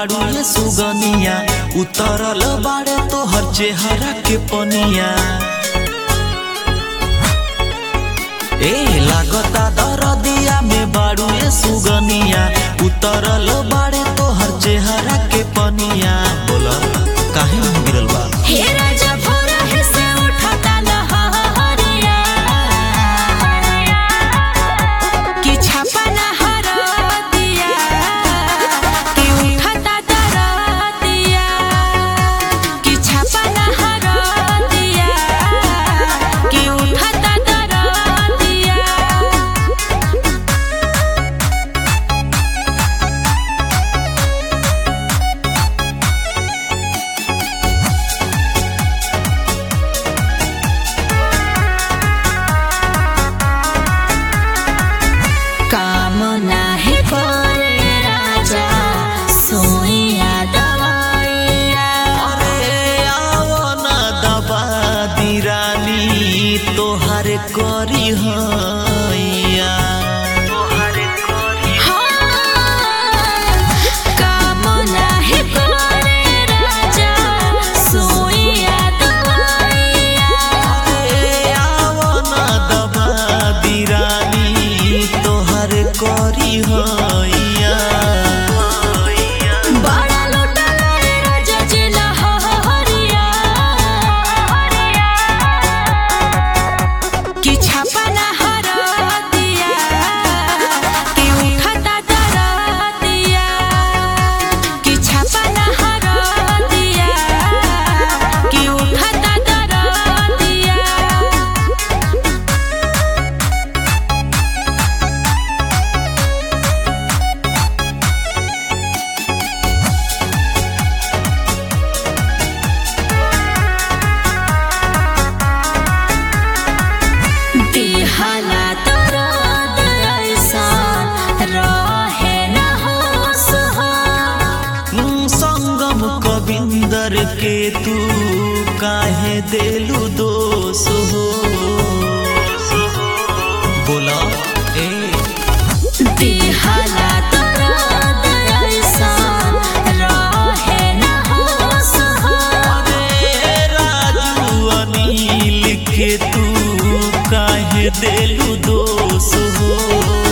बाड़ू ये सुगनिया उतरल बाड़े तोहर चेहरा के पनिया ए लागता दरदिया में बाड़ू ये सुगनिया उतरल बाड़े तोहर चेहरा के पनिया बोला काहे मुंह गिरल बा हे राजा भोरा है से उठता लहरिया कि छापा लहर दिया कि उठता दरदिया कि छापा लहर दिया कि उठता दरदिया काम नाही करे राजा सोइया दवाइया अरे आओ ना दबा दी रानी तोहर करी हैया काम नाही करे राजा सोइया दवाइया अरे आओ ना दबा दी रानी तोहर करी हैया बड़ा लोटा लाए राजा जी लहरिया कि छापा लहर दिया कि उठता दर दिया कि छापा लहर दिया कि उठता दर दिया दिहला तरद ऐसा रहे न होश हो संगम कविंदर के तू काहे देलू दोष हो बोला ए दिहला तरद ऐसा रहे न होश हो अरे राजू अनिल के तू काहे देलू दोष हो